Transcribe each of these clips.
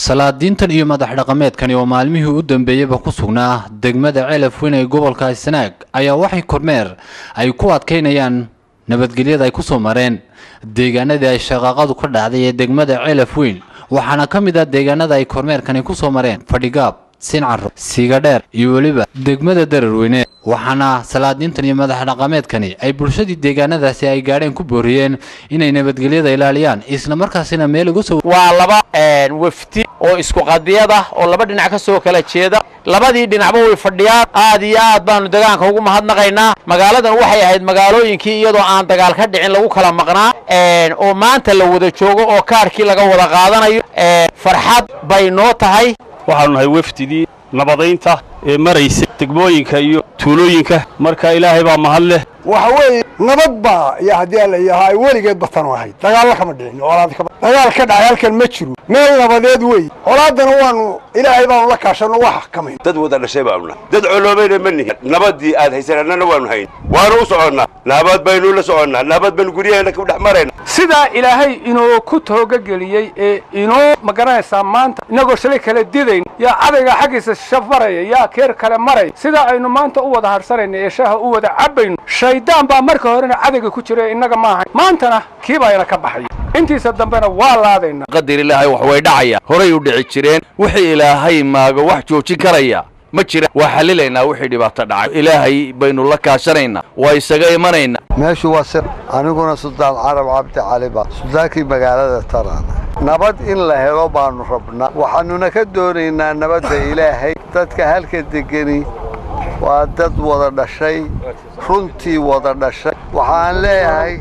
salaadiintan iyo madax dhaqameedkani oo maalmihii u dambeeyeyba ku sugnaa degmada ceelaf weyn ee gobolka sanaag ayaa waxay kormeer ay ku adkaynayaan nabadgelyada ay ku soo mareen deegaanadii ay shaqaaqadu ka dhacday ee degmada ceelaf weyn waxaana ka mid ah deegaanada ay kormeerkani ku soo mareen fadhigaab sincaro siigadheer iyo weliba degmada dararweyne waxaana salaadiintan iyo madax dhaqameedkani ay bulshadii deegaanadaasi ay gaadheen ku booriyeen inay nabadgelyada ilaaliyaan isla markaasina meel uga soo waa laba wafdi oo isku qadiyad ah oo laba dhinac ka soo kala jeeda labadii dhinacba way fadhiyaan aad iyo aad baanu degaanka ugu mahadnaqaynaa magaaladan waxay ahayd magaalooyinkii iyadoo aan dagaal ka dhicin lagu kala maqnaa oo maanta la wada joogo oo kaarkii laga wada qaadanayo farxad bay noo tahay waxaanu nahay wafdidii nabadaynta ee maraysa degmooyinka iyo tuulooyinka marka ilaahay baa mahad leh waxa weeye nabad baa iyo haddii alla yahaa weligeed batanu ahayd dagaallo kama dhicin colaad kama dagaal ka dhacay halkan ma jiro meel nabadeed wey colaaddana waanu ilaahay baanu la kaashanno waa xakamayn dad wada dhashay baanu nahay dad coloobayna ma nihin nabadii aad haysanannana waanu hayn waanu u soconnaa nabad baynu la soconnaa nabad baynu guryaheena ku dhex marayna sidaa ilaahay inoo ku toogageliyey ee inoo magaranaysaa maanta innagoo shalay kala didayn yaa cadayga xaggiisa shaf maraya yaa keer kale maraya sidaa aynu maanta u wada harsanayna ee shaaha u wada cabbayno shaydaan baa marka horena cadayga ku jira innaga maahayn maantana kii baayna ka baxaya intiisa dambena waa laadayna qadar ilaahay wax way dhacaya horay u dhici jireen wixii ilaahay maago wax joojin karaya ma jira waa xalilaynaa wixii dhibaato dhacay ilaahay baynu la kaashanaynaa waa isaga imanaynaa meeshu waa sir aniguna suldaan carab cabdi caliba suldaankii magaalada taraana nabad in la helo baannu rabnaa waxaannuna ka doonaynaa nabadda ilaahay dadka halka degeni waa dad wada dhashay runtii wada dhashay waxaan leeyahay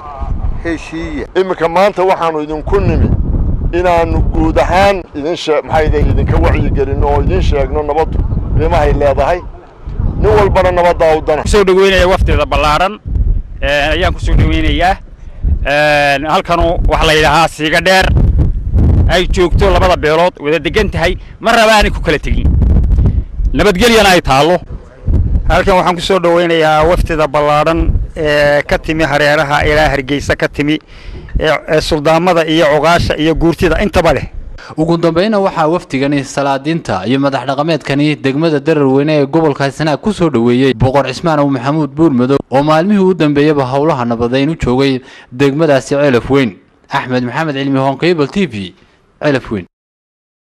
heshiiya iminka maanta waxaannu idinku nimi inaannu guud ahaan idin maxayde idinka wacyigelin oo idiin sheegno nabaddu qiimahay leedahay nin walbana nabaddaa u dana kusoo dhaweynaya wafteeda ballaaran ayaan kusoo dhaweynayaa halkanu waxaa la yidhaahaa siiga dheer ay joogto labada beelood wada degan tahay ma raba aanay ku kala tegin nabadgelyana ay taallo halkan waxaan ku soo dhaweynayaa wafteeda ballaaran ee ka timi hareeraha ilaa hargeysa ka timi ee suldaamada iyo cuqaasha iyo guurtida intaba leh ugu dambayna waxaa wafdigani salaadiinta iyo madax dhaqameedkani degmada dararweyne ee gobolka sanaag ku soo dhoweeyey boqor cismaan ow maxamuud buurmadow oo maalmihii u dambeeyaba howlaha nabadayn u joogay degmadaasi ceelaf weyn axmed maxamed cilmi honkebal t v ceelaf weyn